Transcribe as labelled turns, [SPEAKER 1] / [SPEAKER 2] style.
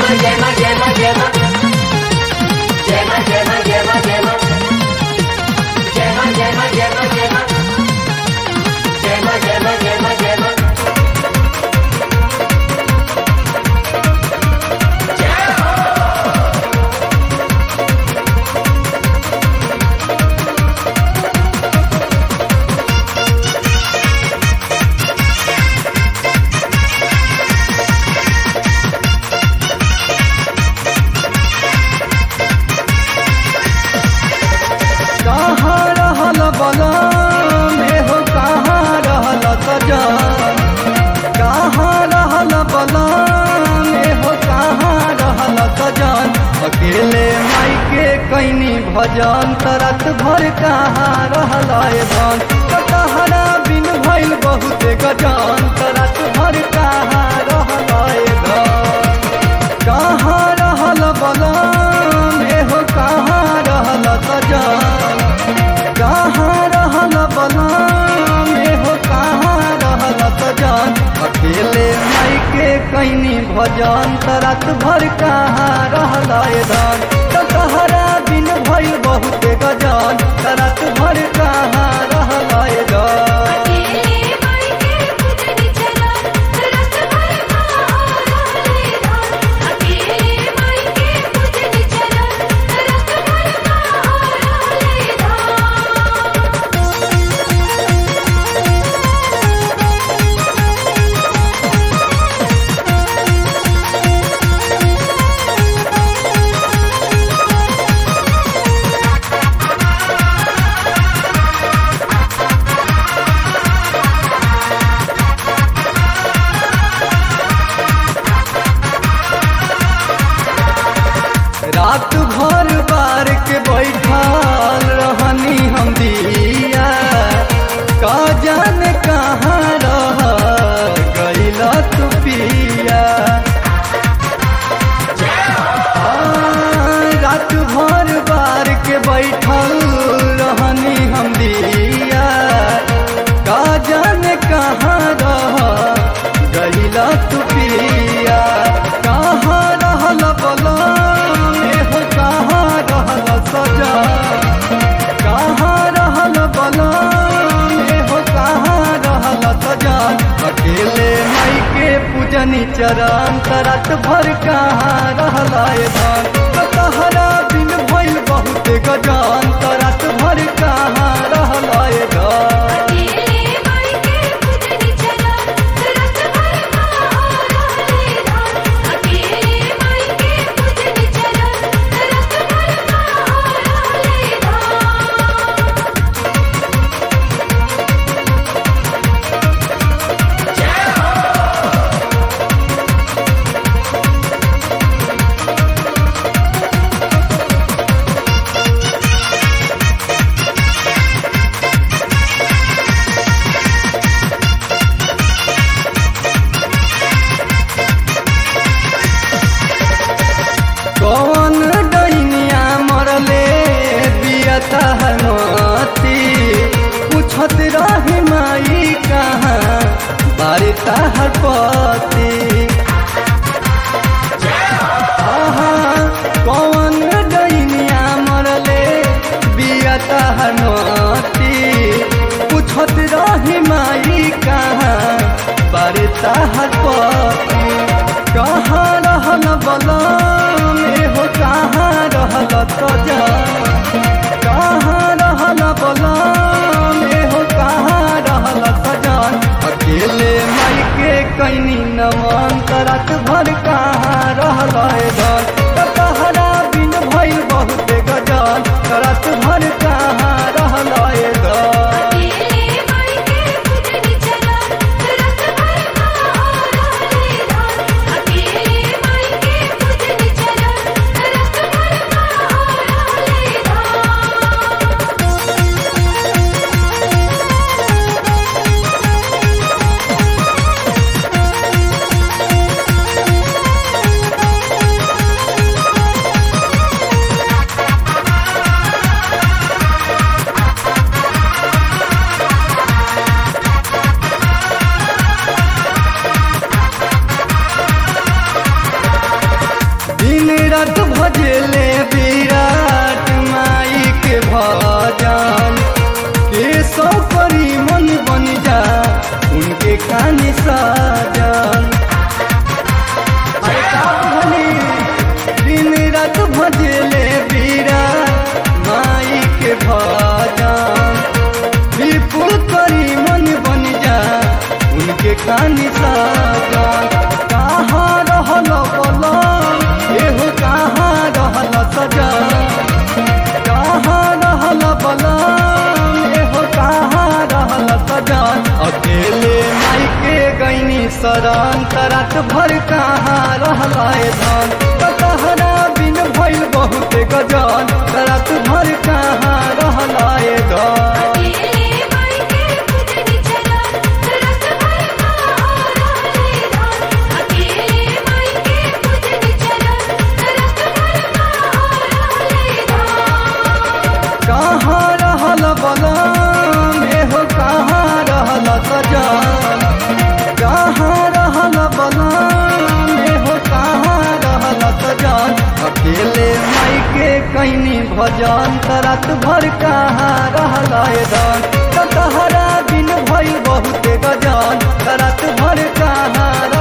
[SPEAKER 1] Gemma, Gemma, Gemma. Gemma, Gemma, Gemma, Gemma. Gemma, Gemma, Gemma, Gemma. Gemma, Gemma, Gemma, Gemma.
[SPEAKER 2] कहाँ रहल बलम हो कहाँ रहल सजन कहाँ रहल बलम हो कहाँ रहल सजन अकेले माई के कैनी भजन तरत भर कहाँ रहल धन कटहरा बिन भइल बहुत गजन तरत भर कहाँ रहल धन कहाँ रहल बलम हो कहाँ रहल सजन कहाँ रहल बलम हो कहाँ रहल सजन अकेले माई के कैनी भजन तरत भर कहाँ रहल धन कटहरा बिन भइल बहुत गजन तरत भर कहाँ रहल धन
[SPEAKER 3] अकेले माई के पूजनी चला रस भर रहले धान अकेले माई के पूजनी चला रस भर रहले धान
[SPEAKER 2] रात भर बार के बैठल रहनी हम दिया का जाने कहाँ रह गईला तू पिया हाँ, रात भर बार के बैठल रहनी हम दिया का जाने कहाँ रह गईला तू पिया कहाँ रहल बलम हो कहाँ रहल सजा कहाँ रहल बलम हो कहाँ रहल सजा अकेले माई के पूजनी चरण तरत भर कहाँ रहल धन तहरा बिन भइल बहुत गजान तरत भर कहाँ रहल धन
[SPEAKER 3] अकेले माई के पूजनी चला रस भर रहले धान अकेले माई के पूजनी चला रस भर रहले धान
[SPEAKER 2] कौन डैनिया मरले बियता हनती पूछत रही माई कहाँ बारिता हर पति आहा, कौन डैनिया मरले बियता हनती पूछत रही माई कहाँ बारिता हर पति कहाँ रहल बलम हो कहाँ रहल सजा कहाँ रहल बलम हो कहाँ रहल सजन अकेले माई के कैनी नमन तरत भर कहाँ रहल धन तहरा बिन भइल बहुत गजन तरत भर कहाँ रहल धन
[SPEAKER 3] अकेले माई के पूजनी चला रस भर रहले धान अकेले माई के पूजनी चला रस भर रहले धान
[SPEAKER 2] कहाँ सजन अरे का भनी दिन रात भजले बीरा माई के भजन विपुल करी मन बन जा उनके खानी सजन कहाँ रहल बोला एहो कहाँ रहल सजन कहाँ रहल बलम एहो कहाँ रहल सजन अकेले माई के गैनी शरण तरत भर कहाँ रहल धन तहरा बिन भइल बहुत गजन तरत भर कहाँ रहल धन
[SPEAKER 3] अकेले माई के पूजन चला रस भर रहले धान अकेले माई के पूजन चला रस भर रहले धान
[SPEAKER 2] कहाँ रहल बलम एहो कहाँ रहल सजन कहाँ रहल बलम एहो कहाँ रहल सजन अकेले माई के कैनी भजन तरत भर कहाँ रहल धन तहरा बिन भइल बहुत गजन तरत भर कहाँ